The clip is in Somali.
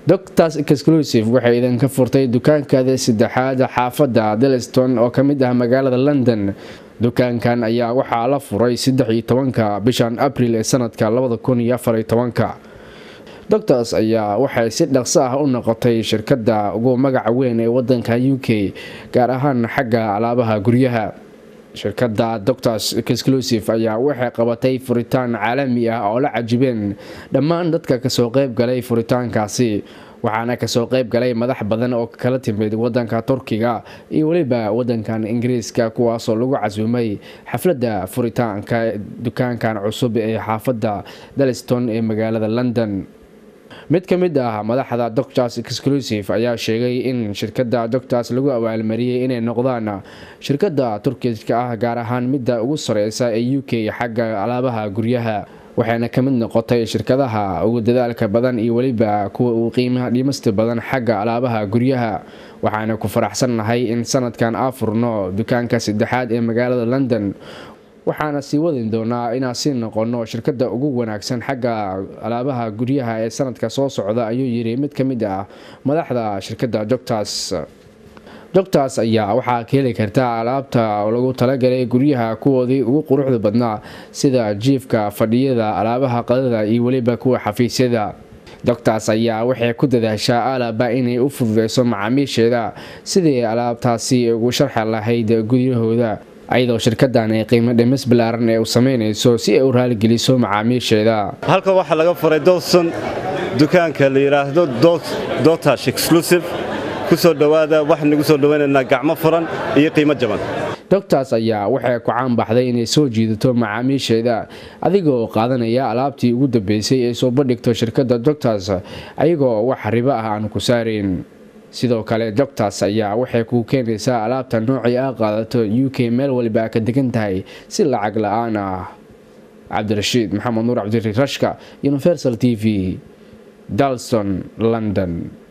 doctors exclusive waxay idinka furtay dukaankaada saddexaad xaafadda delston oo ka mid ah magaalada london dukaankan ayaa waxaa la furay saddex iyo tobanka bishan abril ee sanadka labada kun iyo afar iyo tobanka doctors ayaa waxay si dhaqso ah u noqotay shirkadda ugu magaca weyn ee wadanka u k gaar ahaan xagga alaabaha guryaha shirkadda doctors exclusive ayaa waxay qabatay furitaan caalami ah oo la cajibeen dhammaan dadka kasoo qeyb galay furitaankaasi waxaana kasoo qeyb galay madax badan oo kala timid wadanka turkiga iyo weliba wadankan ingiriiska kuwaasoo lagu casuumay xafladda furitaanka dukaankan cusub ee xaafadda daliston ee magaalada london mid ka mid ah madaxda doctors exclusive ayaa sheegay in shirkadda doctors lagu abaalmariyey inay noqdaan shirkadda turkiska ah gaar ahaan midda ugu sareysa ee u k xagga alaabaha guryaha waxayna ka mid noqotay shirkadaha ugu dadaalka badan iyo weliba kuwa uu qiimaha dhimasta badan xagga alaabaha guryaha waxaana ku faraxsannahay in sanadkan aa furno dukaanka saddexaad ee magaalada london waxaana sii wadin doonaa inaan sii noqono shirkadda ugu wanaagsan xagga alaabaha guryaha ee sanadka soo socda ayuu yiri mid ka mid ah madaxda shirkadda doctors doctors ayaa waxaa ka heli kartaa alaabta lagu talagalay guryaha kuwoodii ugu quruxda badnaa sida jiifka fadhiyada alaabaha qadada iyo weliba kuwa xafiisyada doctors ayaa waxay ku dadaashaa alaba inay u fududeyso macaamiisheeda sidii alaabtaasi ugu sharxi lahayd guryahooda ayadoo shirkadan ay qiimo dhimis balaaran ee u sameynayso si ay u raaligeliso macaamiisheeda halkan waxaa laga furay dowson dukaanka la yidhaahdo dotash exclusive ku soo dhowaada waxaan nagu soo dhowaynaynaa gacmo furan iyo qiimo jaban doctors ayaa waxay ku caanbaxday inay soo jiidato macaamiisheeda adigoo qaadanaya alaabtii ugu dambeysay ee soo bandhigto shirkadda doctors ayagoo wax ribo ah aan ku saarayn sidoo kale doctors ayaa waxay kuu keenaysaa alaabta noocii a qaadato u k meel waliba ka degan tahay si lacag la-aan ah cabdirashiid maxamed nuur cabdiri rashka universal t v dalston london